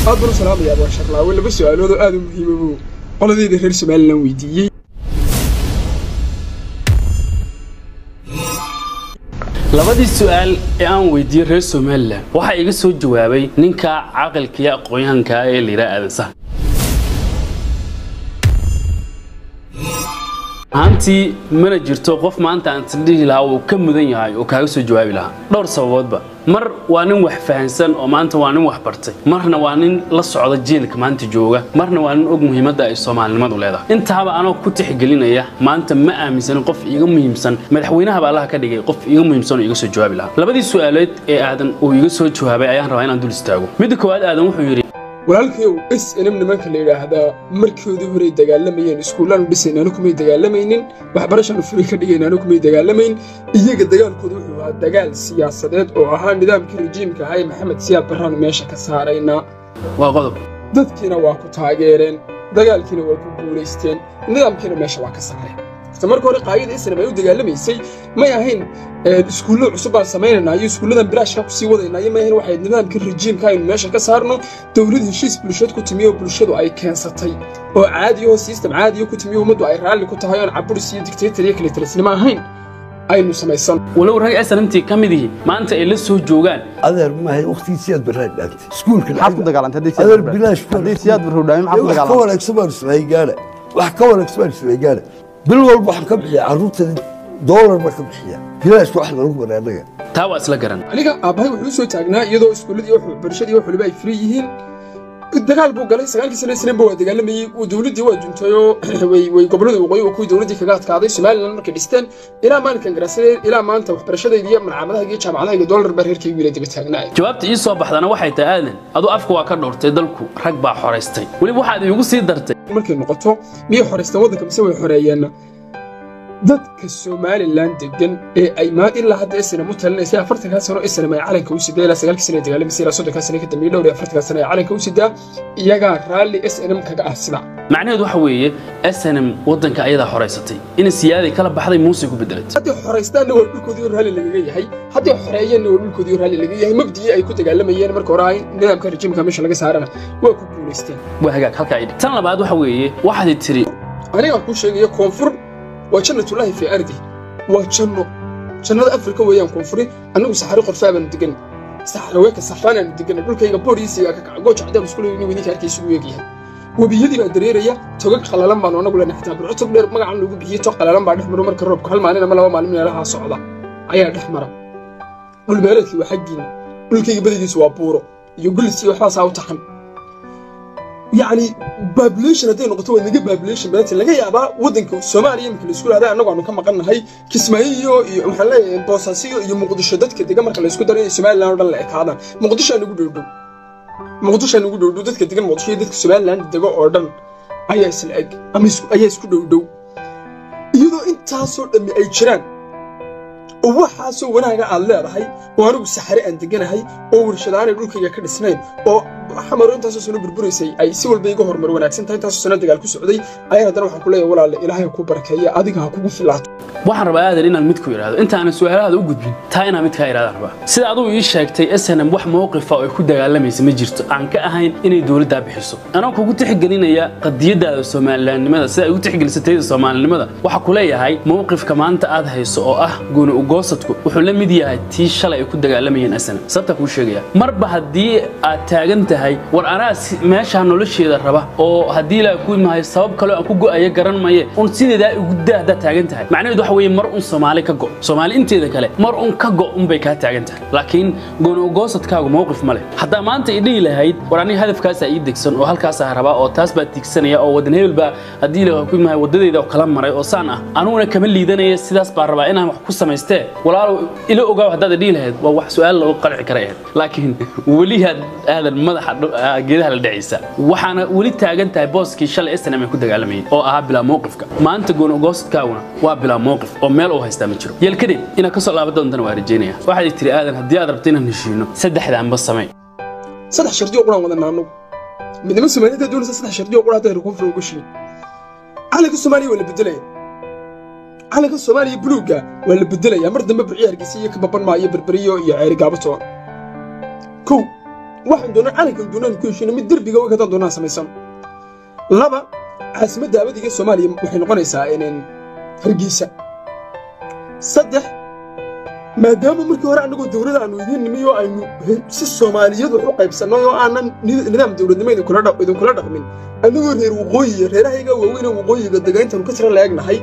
aad baan u salaamaya abaan sharlaawe laba su-aalood oo aad u muhiima buu qoladeyda reer somalilan weydiiyey labadii su-aal ee aan weydiiyey reer somalilan waxaa iga soo jawaabay ninka caqalkiiyo aqoon-yahankaa ee layidhaha aadan sahan ahaantii mana jirto qof maanta aan tildhihi lahaa uu ka mudan yahay oo kaaga soo jawaabi lahaa dhowr sababoodba mar waa nin wax fahansan oo maanta waa nin wax bartay marna waa nin la socda jiilka maanta jooga marna waa nin og muhiimadda ay soomaalinimadu leedahay intaaba anoo ku tixgelinaya maanta ma aaminsanin qof iiga muhiimsan madaxweynahaba allaha ka dhigay qof iiga muhiimsan oo iga soo jawaabi lahaa labadii su-aalood ee aadan uu iga soo jawaabay ayaan rabaa inaan dul istaago midda koowaad aadan wuxuu yidhi walaalkayow s nm nimanka la yidhaahdaa markoodii horey dagaalamayeen iskuullaanu dhisayn anu kumay dagaalamaynin waxbarashaanu furi ka dhigayn anu kumay dagaalamayn iyaga dagaalkooda wuxuu ahaa dagaal siyaasadeed oo ahaa nidaamkii rajiimka ahaa ee maxamed siyaad barraanu meesha ka saaraynaa waa qodob dadkiina waa ku taageereen dagaalkiina waa ku guulaysteen nidaamkiina meesha waa ka saareen horta marka hore qaayada islam ay u dagaalamaysay may ahayn iskuullo cusub baan samaynayna iyo iskuulladan bilaashka ku sii wadayna iyo may ahayn waxay nidaamkii rajiimka aynu meesha ka saarno dowlad heshiis bulshad ku timiyo bulshadu ay keensatay oo caadiyahoo sistem caadiyo ku timiyo ummaddu ay raalli ku tahay oon caburis iyo dictator iyo kale talisnimo ahayn aynu samaysan walow rag snmtii ka mid yihiin maanta ay la soo joogaan adeer maahay waqtigiisiyaad baraan dhaantay iskuulka maxaad ku dagaalantay haddii adeer siyaad barro- bilaash haddii siyaad barro dhaami maxaad ku wax ka dagaalantay wanaagsan baan ismacay gaara wax ka wanaagsan baan ismacay gaara bil walba waxaan ka bixiya carruurtani doolar baan ka bixiya bilaashka wax lagu baraa annaga taa waa isla garan aniga aabbahay wuxuu soo taagnaa iyadoo iskuulladii wax barashadii wax waliba ay firi yihiin dagaal buu galay sagaalkii sano isniinba waa dagaalamayey uu dowladdii waa juntayoo way way gobollada waqooyi oo kuwii dowladdii kaga adkaaday somalilan markay dhisteen ilaa maalinkan garaasadee ilaa maanta waxbarashadayda iyo malcamadaha iyo jaamacadaha iyo doolar baa reerkaygu ila daba taagnaay jawaabta ii soo baxdana waxay tahay aadan aduu afka waa ka dhowrtay dalku rag baa xoraystay weliba waxaad iigu sii dartay markay noqoto miyay xoraysteen waddanka mise way xoreeyeenna dadka somalilan degan ee ay maa ilaa hadda snm u talinaysay afartankaa sano snm ay calanka u sidaa ilaa sagaalkii sano ay dagaalamaysa ilaa soddonkaa sano ka dambeeyey dhowr iyo afartankaa sano ay calanka u sidaa iyagaa raalli snm kaga ah sida macnaheedu waxa weeye snm waddanka ayadaa xoraysatay in siyaaday kala baxday muuse ku bedelatay haddii xoraystaanna waa dhulkoodii oo raalli lagaga yahay haddii xoreeyeenna waa dhulkoodii oo raalli lagaga yahay mabdii ay ku dagaalamayeen marka hore ay nidaamka rajiimka meesha laga saarana waa ku guulaysteen waa hagaag halkaa idhi tan labaad waxa weeye waxaad tiri anigaan kuu sheegaya koonfur waa jannatullaahi fii ardi waa janno jannada afrika weeyaan koonfuri annagu saxari qorfaa baanu degan saxaraweeka safaanaanu degan dhulkayga boodhiisiga ka kaca gooja cadaan isku leeyni idinka arkaysa ugu eegyahay webiyadii baa dareeraya togag qalalan baanu anagu leenahay xitaa burco tog dheer magacan lagu bixiyey tog qalalan baa dhex maro marka roobku hal maalin ama laba maalin meelahaa socda ayaa dhex mara dhulbeeleedkii waa xaggiina dhulkayga badigiisu waa buuro iyo gulis iyo waxbaasaa u taxan yacni babulation hadday noqoto waa naga babulation badanta laga yaabaa waddanka soomaaliya iminka laisku dhahda annagu aanu ka maqannahay kismaayo iyo iyo waxaan leeyahay boosaasiyo iyo muqdisho dadka degan marka laysku daro inay somaliland oo dhan la ekaadaan muqdishoaa nagu dhowdhow muqdishoaa nagu dhowdhow dadka degan muqdisho iyo dadka somaliland dego oo dhan ayaa isla eg ama isku ayaa isku dhowdhow iyadoo intaasoo dhammi ay jiraan oo waxaasoo wanaaga aad leedahay oo anigu saxare aan deganahay oo warshadaanay dhulkayga ka dhisnayn oo xamaro intaasoo sano burburaysay ay si walba iga horumar wanaagsan tahay intaasoo sano dagaal ku socday ayaan haddana waxaan ku leeyahay walaalle ilaahay ha kuu barakeeya adiga ha kugu filaato waxaan rabaa aadan inaan mid ku idhaahdo intaanan su-aalahaada u gudbin taa inaan mid kaa idhahdaan rabaa sida adugu ii sheegtay snm wax mowqifa oo ay ku dagaalamaysa ma jirto aan ka ahayn inay dowladdaa bixiso anoo kugu tixgelinaya qadiyadaada soomalilaannimada sida ay u tixgelisatayda soomaalinimada waxaa ku leeyahay mowqifka maanta aad hayso oo ah gooni ugoosadku wuxuu la mid yahay tii shalay ay ku dagaalamayeen snm sababtaa kuu sheegaya marba haddii aad taagan tahay war anaa si- meeshaa nolosheeda raba oo haddii ilaahay ku imahay sabab kaloo aan ku go'aya garan maye un sideedaa igu daa haddaad taagan tahay macnaheedu waxa weeye mar un soomaali ka go soomaali inteeda kale mar un ka go unbay kaa taagan tahay laakiin gooni ugoosadkaagu mowqif ma leh haddaa maanta i dhihi lahayd war aniga hadafkaasaa ii degsan oo halkaasaa rabaa oo taas baa tiigsanaya oo wadan hebel baa haddii ilaahay ku imahay wadadeyda oo kala maray oo saan ah anuguna kama liidanaya sidaas baa rabaa inaan wax ku samaystee walaalow ila ogaaw haddaad i dhihi lahayd waa wax su-aal lagu qalci kara ahayd laakiin weli had aadan madaxa dhu- ah, geedaha la dhacaysa waxaana weli taagan tahay booskii shalay snm ay ku dagaalamayeen oo ahaa bilaa mowqifka maanta gooni ugoosadkaaguna waa bilaa mowqif oo meel uu haystaa ma jiro yeelkadeed inaad ka soo laaban doontana waa rajeynaya waxaad tiri aadan haddii aad rabto inaan heshiino saddexdaanba samey saddex shardiyo quraan wadanaa annagu midnimo soomaaliyad hadday doonaysa saddex shardiyo qura hadday reer koonfur uga shiin calanka soomaaliya waa la bedelaya calanka soomaaliya buluugga waa la bedelaya mar dambe burciya hargeysa iyo kababan maayo berberiyo iyo ceeri gaabato kow waxaan doonaa calankan doonaan ku heshiino mid derbiga og haddaan doonaan samaysano laba caasimadda abadiga soomaaliya waxay noqonaysaa inaan hargeysa saddex maadaama markii hore annagoo dowladda aanu idiin nimi oo aynu si soomaaliyad wax u qaybsannay oo aanan nidaam dowladnimo idinkula dhaqmin annagoo reer waqooyiya reerahayga waaweyne waqooyiga degayntaanu ka tira laegnahay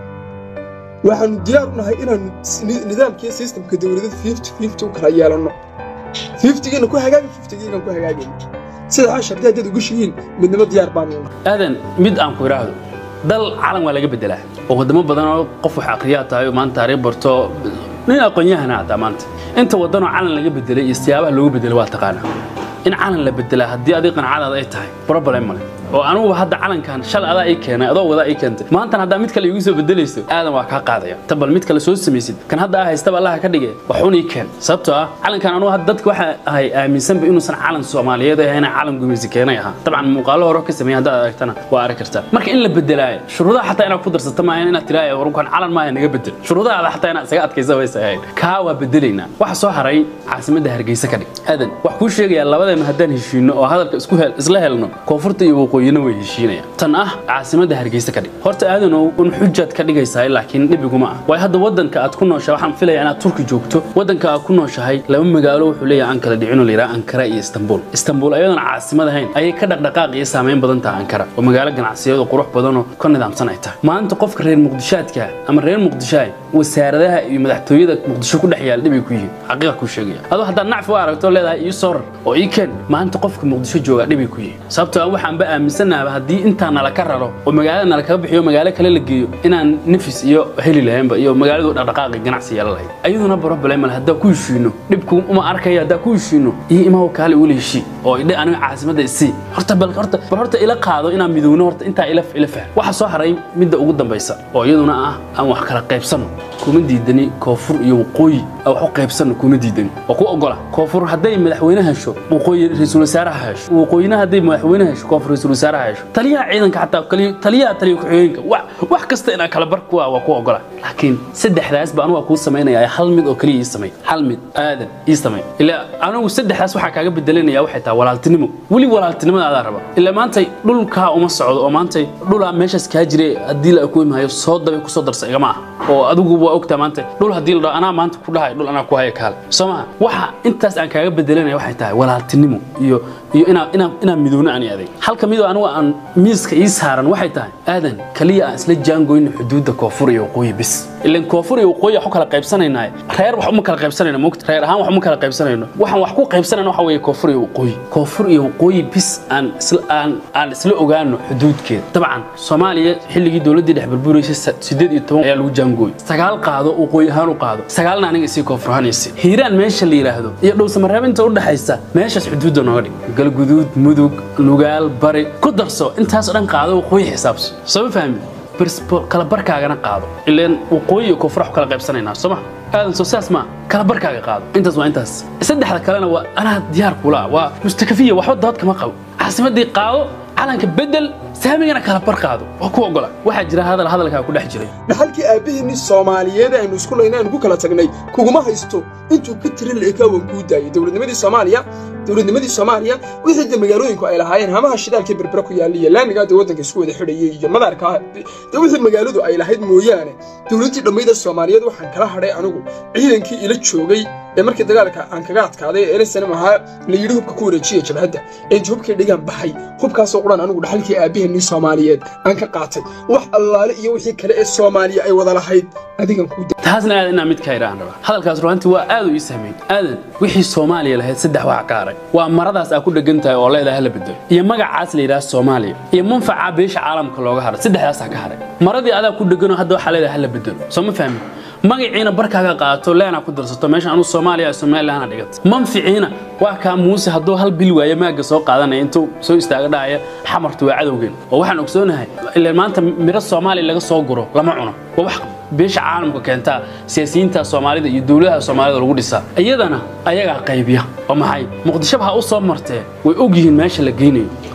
waxaanu diyaar u nahay inaanu nidaamkiiyo sistamka dowladada fifty fifty u kala yeelanno fiftigiina ku hagaagi fiftigiigan ku hagaagayno sida ha shardi haddaad uga shihiin midnimo diyaar baanu nahay aadan mid aan ku idhaahdo dal calan waa laga bedelaa oo wadamo badan oo qof wax akhriyaa tahay oo maanta taariikh barto nin aqoon-yahana hataa maanta inta wadanoo calan laga bedelay iyo siyaabaha loogu bedelay waa taqaanaa in calan la bedelaa haddii adig qanacadaada ay tahay problem male oo anuguba hadda calankan shal adaa ii keenay adoo wadaa ii keentay maantana haddaa mid kale igu soo bedelayso aadan waa kaa qaadaya ta bal mid kale soo samaysid kan hadda aa haystaba allaha ka dhige waxuun ii keen sababtoo ah calankan anugu hadda dadka waxa ahay aaminsanba inuusan calan soomaaliyeed ahayna calan gumeysi keenay ahaa dabcan muuqaalo hore ka sameeyay haddaad aragtana waa arki kartaa marka in la bedelaayo shuruudaha xataa inaad ku darsato maahan inaad tiraayo warunkan calan maaha naga bedel shuruudahaada xataa inaad isaga adkaysa waysa ahayd kaa waa bedelaynaa waxa soo haray caasimadda hargeysa ka dhig aadan wax kuu sheegayaa labadeena haddaan heshiino oo hadalka isku hel isla helno koonfurta iyo waqooyina way heshiinayaan tan ah caasimadda hargeysa ka dhig horta aadanow un xujaad ka dhigaysaa laakiin dhibiguma ah waayo hadda waddanka aad ku nooshahay waxaan filaya inaad turki joogto waddanka aad ku nooshahay laba magaalo wuxuu leeyahay aan kala dhicin oo la yidhaha ankara iyo istanbul istanbul ayadoon caasimad ahayn ayay ka dhaqdhaqaaq iyo saameyn badan tahay ankara oo magaalo ganacsiyeed oo qurux badan oo ka nidaamsan ay tahay maanta qofka reer muqdishaadka ama reer muqdishaay wasaaradaha iyo madaxtooyada muqdisho ku dhex yaal dhibay ku yihiin xaqiiqa kuu sheegaya adoo haddaad nacfi u aragto leedahay ii soo rar oo ii keen maanta qofka muqdisho jooga dhibay ku yihiin sababtoo ah waxaanba aaminsanaaba haddii intaa nala ka raro oo magaalada nala kaga bixiyo magaalo kale la geeyo inaan nafis iyo heli lahaynba iyo magaaladu dhaqdhaqaaqi ganacsi yeelan lahayd ayaduna problem male haddaa ku heshiino dhibku uma arkaya haddaa ku heshiino iyo imaho kaale ula heshii oo idhe aniga caasimadda isii horta bal horta bal horta ila qaado inaan midowno horta intaa ila ila fahm waxa soo haray midda ugu dambaysa oo iyaduna ah aan wax kala qaybsano kuma diidani koonfur iyo waqooyi aan wax u qaybsano kuma diidani oo ku ogola koonfur hadday madaxweyne hesho waqooyi ra-iisul wasaaraha hesho waqooyina hadday madaxweyne hesho koonfur ra-iisul wasaaraha hesho taliyaha ciidanka xataa kaliya taliyaha taliya ku-xigeenka wax wax kasta inaan kala bar kuwa waa ku ogola laakiin saddexdaas baan waa kuu samaynaya hal mid oo kaliya ii samay hal mid aadan ii samay ilaa anigu saddexdaas waxaa kaaga bedelanaya waxay tahay walaaltinimo weli walaaltinimada adaa raba ilaa maantay dhulkaa uma socdo oo maantay dhulaa meeshaas kaa jire haddii la akuwi maayo soo dabay kusoo darsa igama ah oo adigu waa ogtaa maanta dhul haddii la dhaho anaa maanta ku dhahay dhul anaa ku haya kaale soo maha waxa intaas aan kaaga bedelanaya waxay tahay walaaltinimo iyo iyo inaan inaan inaan midowno ani adeeg halka midoo anigu aan miiska ii saaran waxay tahay aadan kaliya aan isla jaangoyno xuduudda koonfur iyo waqooyi bis ilan koonfur iyo waqooyi waxu kala qaybsanaynaa reer wax uma kala qaybsanayno mogta reer ahaan wax uma kala qaybsanayno waxaan wax ku qaybsanayno waxa weeye koonfur iyo waqooyi koonfur iyo waqooyi bis aan isla aan aan isla ogaano xuduudkeeda dabcan soomaaliya xilligii dowladdii dhex burbureysay sideed iyo toban ayaa lagu jaangooyey sagaal qaado waqooyi ahaan u qaado sagaalna aniga isii koonfur ahaan isi hiiraan meesha la yidhaahdo iyo dhowsamareeb inta u dhaxaysa meeshaas xuduudda nooga dhig galguduud mudug nugaal bari ku darso intaas dhan qaado waqooyi xisaabso soo ma fahmi kala barkaagana qaado ileen waqooyi iyo koonfur wax kala qaybsanaynaa soo ma aadan soo saas ma kala barkaaga qaado intaas waa intaas saddexda kalena waa anaa diyaar kula waa mustakafiya waxba dood kama qabo caasimadii qaado calanka bedel saamigana kala bar qaado waa ku ogola waxaa jira hadal hadalkaa ku dhex jiray dhaxalkii aabbaheennii soomaaliyeed aynu isku layna aynu ku kala tagnay kuguma haysto intuu ka tiri la-ekaa waan kuu daayay dowladnimadii soomaaliya dowladnimadii soomaaliya wixii de magaalooyinku ay lahaayeen hamaha shidaalkii berbera ku yaallaiyo laamigaa de waddanka isku wada xidhayay iyo madaarka de wixii magaaladu ay lahayd mooyaane dowladdii dhammayda soomaaliyeed waxaan kala hadhay anigu ciidankii ila joogay ee markii dagaalka aan kaga adkaaday ee eresanam ahaa la yidhi hubka ku wareejiya jabhadda inta hubkii dhigaan baxay hubkaasoo quran anigu dhaxalkii aabbaheennii soomaaliyeed aan ka qaatay wax allaale iyo wixii kale ee soomaaliya ay wada lahayd adigan kuu taasna aadan inaa mid ka idhaan rabaa hadalkaas ruhantii waa aad u ii sahmeyn aadan wixii soomaaliya lahayd saddex waxa ka haray waa maradaas aa ku dhegan tahay oo leedahay hala bedelo iyo magacaas la yidhaha soomaaliya iyo manfaca beesha caalamka looga haray saddexdaasaa ka haray maradii adaa ku dheganoo hadda waxaa leedahay hala bedelo soo ma fahmin magaciina barkaaga qaato leena ku darsato meesha anuu soomaaliya somalilandna dhigata manficiina waa kaa muuse hadduu hal bil waaye maaga soo qaadanaya intuu soo istaaga dhahaya xamartu waa cadowgeen oo waxaan ogsoonahay ilaan maanta miro soomaaliya laga soo guro lama cuno waa wax beesha caalamka keentaa siyaasiyiinta soomaalida iyo dowladaha soomaalida lagu dhisaa iyadana ayagaa qaybiya oo maxay muqdishoba ha u soo martee way og yihiin meesha la geynayo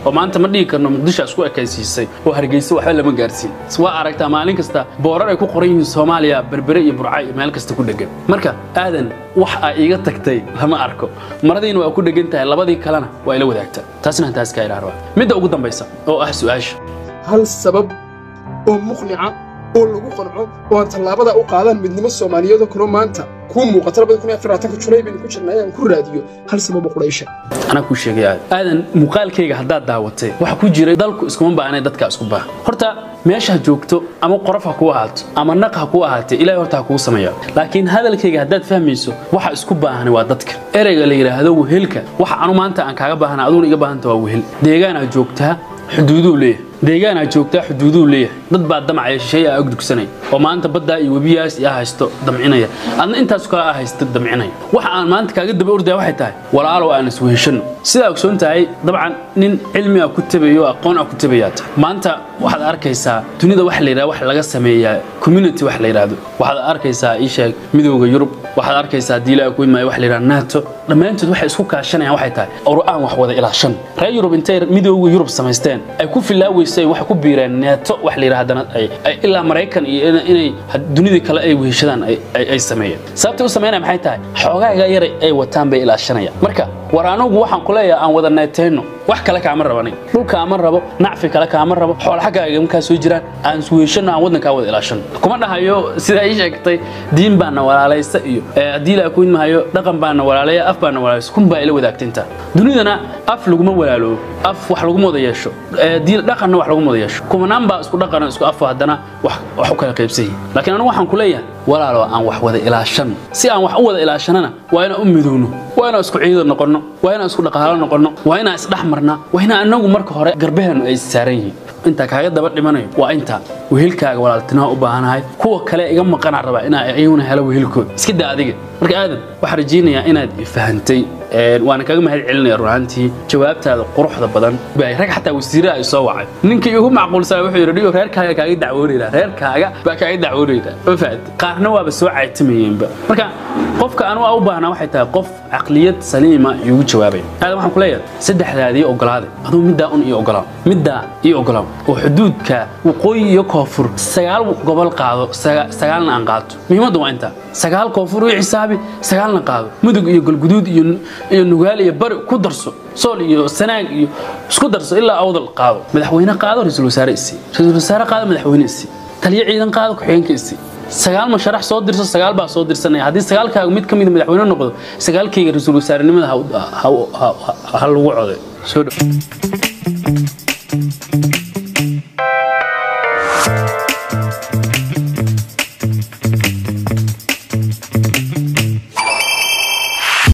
oo maanta ma dhihi karno muqdisho isku ekaysiisay oo hargeysa waxba lama gaarsiin waa aragtaa maalin kasta boorar ay ku qoran yihiin soomaaliya berbere iyo burca iyo meel kasta ku dhegan marka aadan wax aa iiga tagtay lama arko maradiina waa ku dhegan tahay labadii kalena waa ila wadaagtaa taasna taas kaa idhaa rabaa midda ugu dambaysa oo ah su-aasha hal sabab oo muqnica oo lagu qanco oo aan tallaabada u qaadaan midnimo soomaaliyeedoo kaloo maanta kuu muuqata labada kun iyo afar labaatanka julay baynu ku jirnay aan ku raadiyo hal sabab oo quraysha anaa kuu sheegay aadan aadan muuqaalkayga haddaad daawatay waxa ku jiray dalku iskuma baahnay dadka isku baahan horta meesha joogto ama qorof ha kuu ahaato ama naq ha kuu ahaatee ilahay horta ha kuu sameeya laakiin hadalkayga haddaad fahmayso waxa isku baahan waa dadka ereyga la yidhaahdo wehelka waxa anu maanta aan kaaga baahana aduguna iga baahanta waa wehel deegaanaa joogtaa xuduuduu leeyahay deegaanaa joogtaa xuduuduu leeyahay dad baa damcaya shisheeye aa ogdugsanaya oo maanta baddaa iyo webiyaas aa haysto damcinaya adna intaas kale aa haysto damcinaya waxa aan maanta kaaga daba ordaya waxay tahay walaalow aan isweheshano sidaa ogsoon tahay dabcan nin cilmi a ku tabayo aqoon a ku tabayaa tahay maanta waxaad arkaysaa dunida waxa la yidhahda wax laga sameeyaa community wax la yidhahdo waxaad arkaysaa ii sheeg midowga yurub waxaad arkaysaa diilaa ku imaayo wax la yidhahda nato dhammaantood waxay isku kaashanayaan waxay tahay or aan wax wada ilaashan reer yurub intay midowga yurub samaysteen ay ku filaaweysay waxay ku biireen neeto wax la yidhahdana ay ay ilaa maraykan iyo ina- inay had- dunidii kale ay weheshadaan ay- ay ay sameeyeen sababtay u sameynaya maxay tahay xoogaaga yar ay wataan bay ilaashanayaan marka war anugu waxaan ku leeyahay aan wada neetayno wax kale kaama rabanin dhulka ama rabo nacfi kale kaama rabo xoolo xaggaaga markaa soo jiraan aan isweheshano aan waddankaa wada ilaashano kuma dhahayo sidaa ii sheegtay diin baana walaalaysa iyo eh, haddii la akuin mahayo dhaqan baana walaalaya af baana walaalaysa kun baa ila wadaagta intaa dunidana af laguma walaaloobo af wax laguma wada yeesho eh, diin dhaqanna wax laguma wada yeesho kumanaan baa isku dhaqan isku afo haddana wax wax u kala qaybsan yihiin laakiin anigu waxaan ku leeyahay walaalo aan wax wada ilaashano si aan wax u wada ilaashanana waa inaan u midowno waa inaan isku ciidan noqonno waa inaan isku dhaqaalo noqonno waa inaan isdhex marnaa waa inaan anagu marka hore garbaheenu ay saaran yihiin intaa kaaga daba dhimanayo waa intaa wehelkaaga walaaltinaa u baahanahay kuwa kale iga maqanaa rabaa inaa iyaguna helo wehelkooda iska daa adiga marka aadan waxaan rajaynayaa inaad i fahantay Een, waana kaga mahad celinaya runaantii jawaabtaada quruxda badan bay rag xataa wasiiraha ay soo wacay ninkii ugu macquulsan wuxuu yidhi dhigo reerkaaga kaaga dacwoonayna reerkaaga baa kaaga dacwoonayna ma fahanti qaarna waaba soo caytamayeenba marka qofka anu u baahnaa waxay tahay qof caqliyad saliima iugu jawaabaya aadan waxaan ku leeyahay saddexdaadii ogolaaday aduu middaa un ii ogolaaw middaa ii ogolaaw oo xuduudka waqooyi iyo koonfur sagaal gobol qaado saga- sagaalna aan qaato muhiimaddu waa intaa sagaal koonfur ii xisaabi sagaalna qaado mudug iyo galguduud iyo iyo nugaal iyo bari ku darso sool iyo sanaag iyo isku darso ilaa awdal qaado madaxweyne qaado ra-iisul wasaare isii ra-iisul wasaare qaado madaxweyne isii taliyo ciidan qaado ku-xigeenka isii sagaal masharax soo dirso sagaal baa soo dirsanaya haddii sagaalkaaga mid ka mid madaxweyne noqdo sagaalkayga ra-iisul wasaarenimada ha u- ha u- ha- ha- ha lagu coday soo dhow